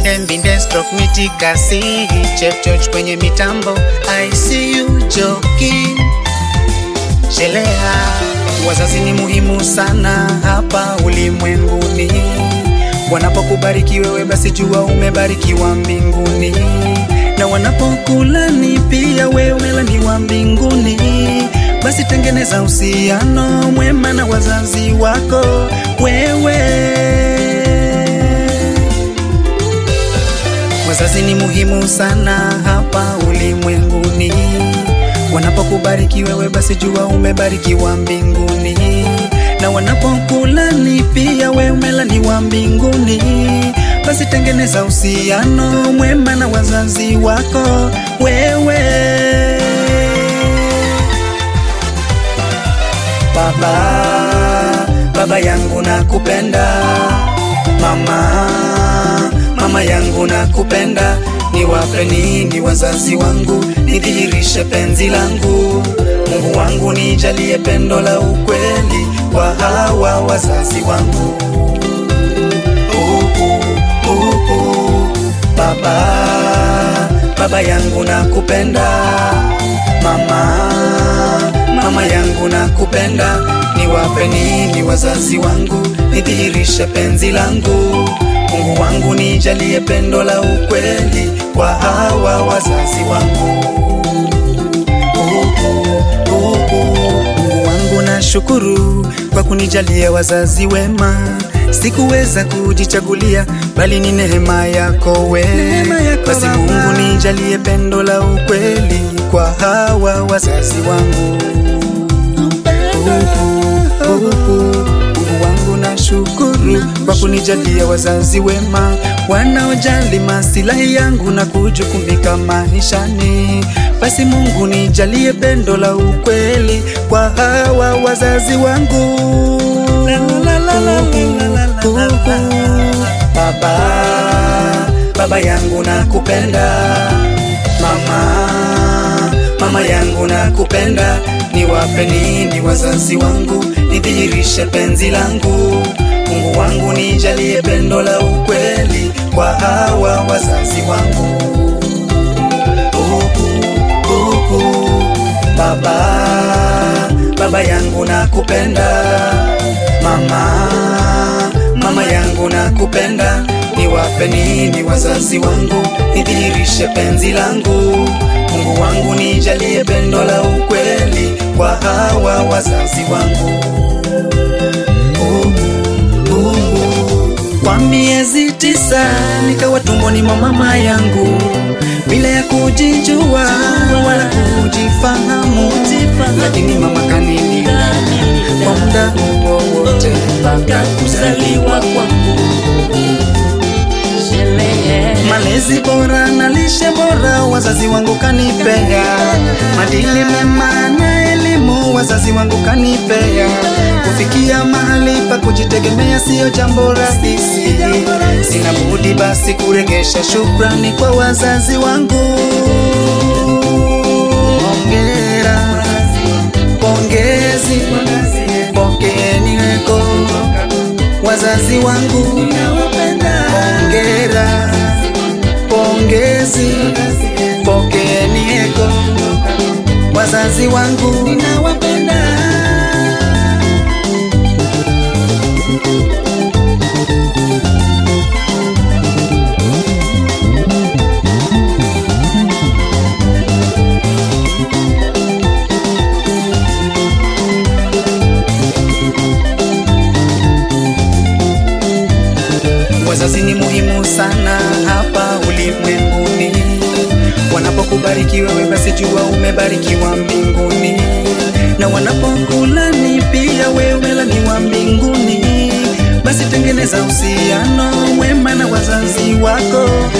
Mbinde mbinde stroke mitikasi Chef George kwenye mitambo I see you joking Shelea, wazazi ni muhimu sana hapa ulimwenguni. Wanapokubariki wewe, basi jua umebarikiwa mbinguni, na wanapokulani pia wewe umelaniwa mbinguni. Basi tengeneza uhusiano mwema na wazazi wako wewe. Wazazi ni muhimu sana hapa ulimwenguni. Wanapokubariki wewe, basi jua umebarikiwa mbinguni, na wanapokulani pia wewe umelaniwa mbinguni. Basi tengeneza uhusiano mwema na wazazi wako wewe. Baba, baba yangu nakupenda, mama, mama yangu nakupenda. Niwape nini wazazi wangu, nidhihirishe penzi langu. Mungu wangu nijalie pendo la ukweli kwa hawa wazazi wangu. Uhu, uhu, baba, baba yangu nakupenda, mama, mama yangu nakupenda. Niwape nini wazazi wangu, nidhihirishe penzi langu. Mungu wangu nijalie pendo la ukweli kwa hawa wazazi wangu. Uhu, uhu. Mungu wangu nashukuru kwa kunijalia wazazi wema. Sikuweza kujichagulia, bali ni neema yako we. Basi Mungu nijalie pendo la ukweli kwa hawa wazazi wangu. Uhu, uhu. Mungu wangu nashukuru kwa kunijalia wazazi wema wanaojali masilahi yangu na kujukumika maishani. Basi Mungu nijalie pendo la ukweli kwa hawa wazazi wangu. Baba, baba yangu nakupenda, mama, mama yangu nakupenda. Niwape nini wazazi wangu, nidhihirishe penzi langu. Mungu wangu nijalie pendo la ukweli kwa hawa wazazi wangu. Uhu, uhu. Baba, baba yangu nakupenda, mama, mama yangu nakupenda. Niwape nini wazazi wangu, nidhihirishe penzi langu. Mungu wangu nijalie pendo la ukweli kwa hawa wazazi wangu. Uhu, uhu. Kwa miezi tisa nikawa tumboni mwa mama yangu bila ya kujijua wala kujifahamu, lakini mama kanilinda kwa muda huo wote mpaka kuzaliwa kwangu. Malezi bora na lishe bora wazazi wangu kanipea, madili mema na elimu wazazi wangu kanipea. Kufikia mahali pa kujitegemea siyo jambo rahisi, sina budi basi kuregesha shukrani kwa wazazi wangu. Hongera, pongezi, pokeeni weko wazazi wangu. Hongera, pongezi, pokeeni eko wazazi wangu. Ninawapenda. Wazazi ni muhimu sana hapa ulimwenguni. Wanapokubariki wewe, basi jua umebarikiwa mbinguni, na wanapokulani pia wewe umelaniwa mbinguni. Basi tengeneza uhusiano mwema na wazazi wako